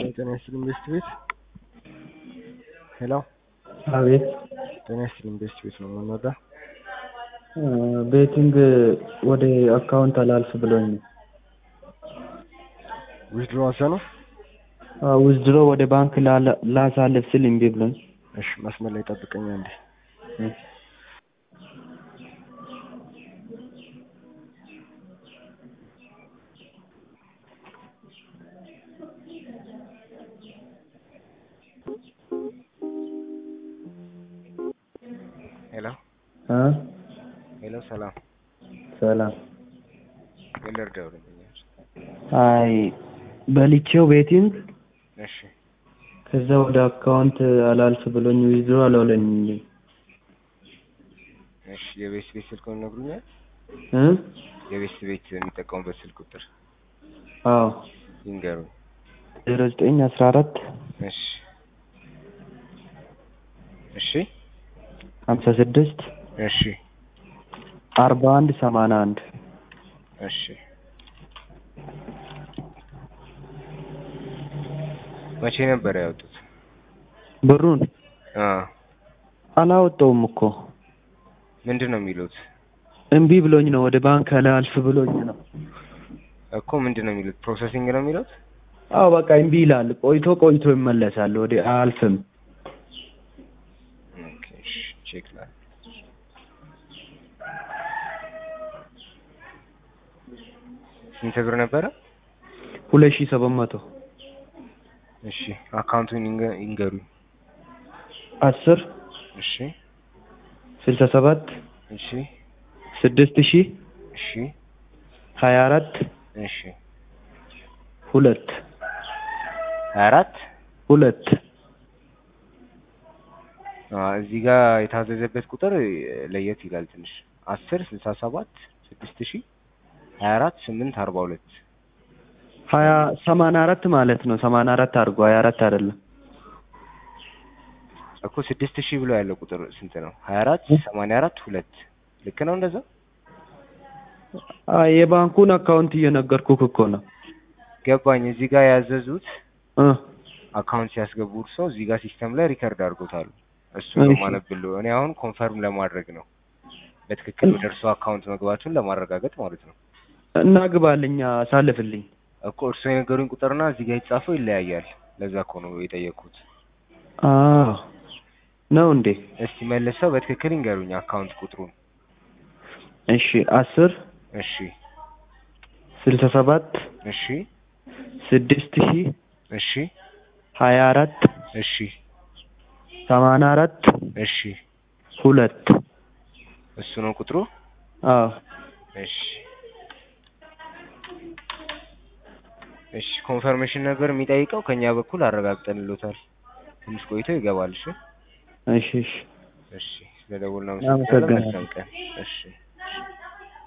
ጤና ይስጥልኝ ቤስት ቤት ሄሎ አቤት ጤና ይስጥልኝ ቤስት ቤት ነው የምንወዳ ቤቲንግ ወደ አካውንት አላልፍ ብሎኝ ነው። ዊዝድሮ አዘ ነው ውዝድሮ ወደ ባንክ ላላ- ላሳልፍ ስል እምቢ ብሎኝ። እሺ መስመር ላይ ጠብቀኝ አንዴ ሄሎ አ ሄሎ ሰላም ሰላም። ምን ልርዳው ደንበኛች አይ በልቼው ቤቲንግ እሺ ከዛ ወደ አካውንት አላልፍ ብሎኝ ዊዝድሮ አልሆነኝ እንጂ እሺ የቤስት ቤት ስልክ ይነግሩኛል እ የቤስት ቤት የሚጠቀሙበት ስልክ ቁጥር አዎ ይንገሩኝ ዜሮ ዘጠኝ አስራ አራት እሺ እሺ ሀምሳ ስድስት እሺ አርባ አንድ ሰማንያ አንድ እሺ መቼ ነበር ያወጡት? ብሩን አ አላወጣውም እኮ ምንድን ነው የሚሉት እምቢ ብሎኝ ነው። ወደ ባንክ አላልፍ ብሎኝ ነው። እኮ ምንድን ነው የሚሉት? ፕሮሰሲንግ ነው የሚሉት? አዎ በቃ እምቢ ይላል። ቆይቶ ቆይቶ ይመለሳል። ወደ አያልፍም። ኦኬ እሺ ቼክ ላድርግ። ስንት ብር ነበረ? ሁለት ሺህ ሰባት መቶ እሺ አካውንቱን ይንገ- ይንገሩኝ። አስር እሺ ስልሳ ሰባት እሺ ስድስት ሺህ እሺ ሀያ አራት እሺ ሁለት ሀያ አራት ሁለት አ እዚህ ጋር የታዘዘበት ቁጥር ለየት ይላል ትንሽ አስር ስልሳ ሰባት ስድስት ሺህ ሀያ አራት ስምንት አርባ ሁለት ሀያ ሰማንያ አራት ማለት ነው። ሰማንያ አራት አድርጎ ሀያ አራት አይደለም። እኮ ስድስት ሺህ ብሎ ያለው ቁጥር ስንት ነው? ሀያ አራት ሰማንያ አራት ሁለት ልክ ነው እንደዛ? አይ የባንኩን አካውንት እየነገርኩህ እኮ ነው ገባኝ። እዚህ ጋር ያዘዙት እ አካውንት ሲያስገቡ እርሶ እዚህ ጋር ሲስተም ላይ ሪከርድ አድርጎታል። እሱ እሺ። ነው ማነብልዎ። እኔ አሁን ኮንፈርም ለማድረግ ነው በትክክል ወደ እርሶ አካውንት መግባቱን ለማረጋገጥ ማለት ነው። እና ግባልኝ፣ አሳልፍልኝ። እኮ እርሶ የነገሩኝ ቁጥርና እዚህ ጋር የተጻፈው ይለያያል። ለዛ እኮ ነው የጠየቅኩት። አዎ ነው እንዴ? እስቲ መልሰው በትክክል ይንገሩኝ አካውንት ቁጥሩን። እሺ አስር እሺ ስልሳ ሰባት እሺ ስድስት ሺህ እሺ ሀያ አራት እሺ ሰማንያ አራት እሺ ሁለት እሱ ነው ቁጥሩ። አዎ እሺ እሺ ኮንፈርሜሽን ነበር የሚጠይቀው ከኛ በኩል አረጋግጠንሎታል። ትንሽ ቆይቶ ይገባል። እሺ እሺ እሺ እሺ ስለደወልን አመሰግናለሁ። መልካም ቀን። እሺ